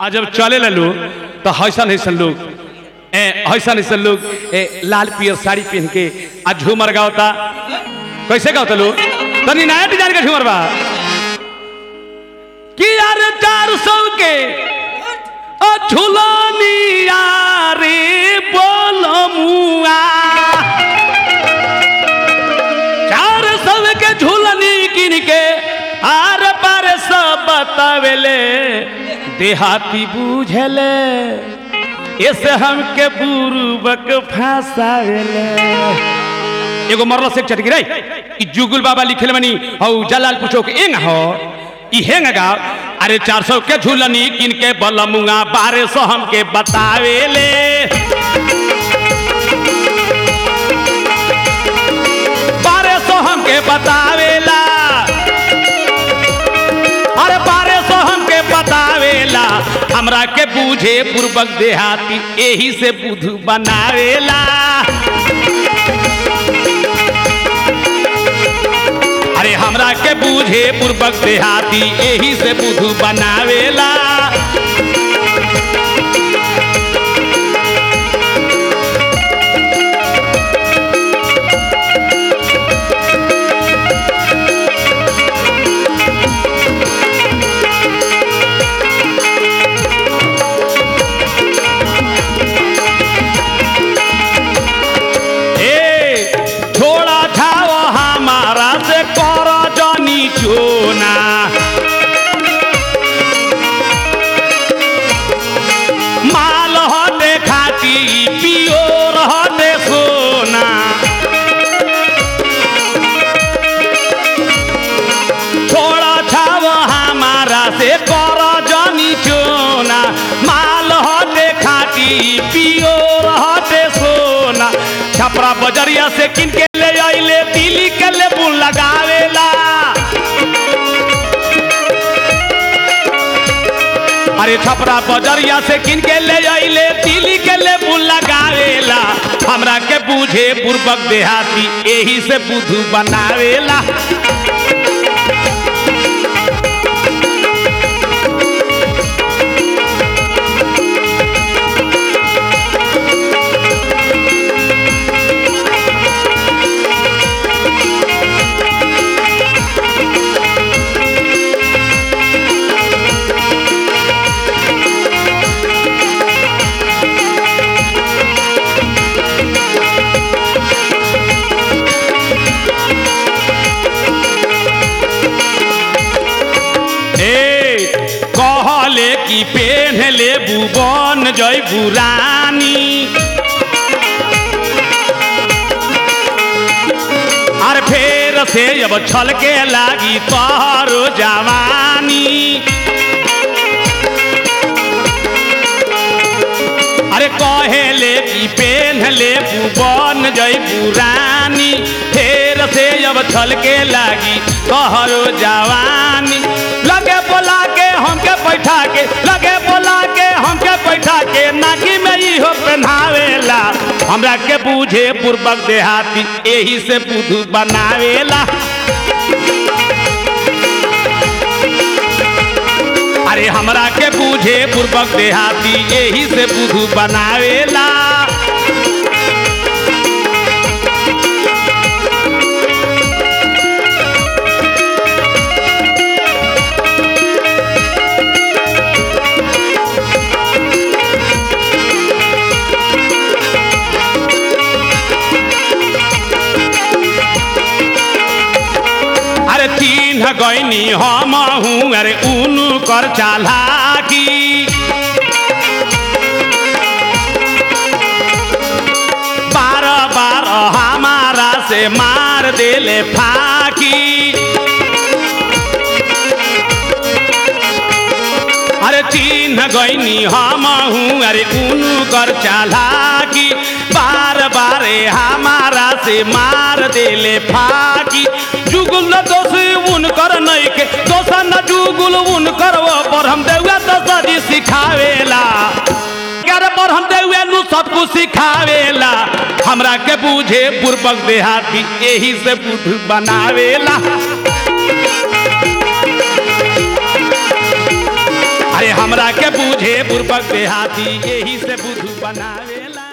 आ जब चले ला लोग तो हैसन हैसन लोग ए हैसन हैसन लोग ए लाल पियर साड़ी पहन के आ झूमर गावता कैसे गावता लोग तनी नया डिजाइन का झूमर बा कि यार चार सौ के ओ झुलनिया रे बोलमुआ चार सौ के झूलनी किन के आर पार सब बतावेले देहाती बूझले ऐसे हमके बुरुबक फंसावेले एगो मरल से चटकी रे ई जुगुल बाबा लिखले मनी हौ जलाल पूछो के एंग हो ई हेंग गाव अरे 400 के झूलनी किन के बलमुआ 1200 हमके बतावेले बारह सौ हमके बतावेला अरे बारह सौ हमके बतावेला हमरा के बूझे पूर्वक देहाती एही से बुधु बनावेला अरे हमरा के बूझे पूर्वक देहाती एही से बुधु बनावेला ए छोड़ा छाओ हमारा से कर जनी चोना माल हटे खाती पियोर हटे सोना छोड़ा छाओ हमारा से कर जनी चोना माल हटे खाती पियोर हटे सोना छपरा बजरिया से किन के ले आइले दिल्ली के ले बुन लगावेला अरे छपरा बजरिया से किन के ले आइले दिल्ली के ले बुन लगावेला हमरा के बूझे पूर्वक देहाती एही से बुधु बनावेला ए कहले कि पेन ले बुबन जय बुरानी और फेर से जब छलके लागी तोहरो जवानी अरे कहेले कि पेन ले बुबन जय बुरानी फेर से जब छलके लागी तोहरो जवानी लगे बोला के हमके बैठा के लगे बोला के हमके बैठा के नाकी में इहो पहनावेला हमरा के बूझे पूर्वक देहाती एही से बुधु बनावेला अरे हमरा के बूझे पूर्वक देहाती एही से बुधु बनावेला अरे तीन गैनी हम हूँ अरे उनु कर चालाकी बार बार हमारा से मार देले फाकी अरे तीन गैनी हम हूँ अरे उनु कर चालाकी बार बारे हमारा से मार देले फाकी जुगुल न दोष उनकर नहीं के दोसा न जुगुल उनकर वो पर हम देवे तो सजी सिखावेला कर पर हम देवे नु सब कुछ सिखावेला हमरा के बूझे पूर्वक देहाती एही से बुध बनावेला अरे हमरा के बूझे बुरबक देहाती यही से बुधू बनावेला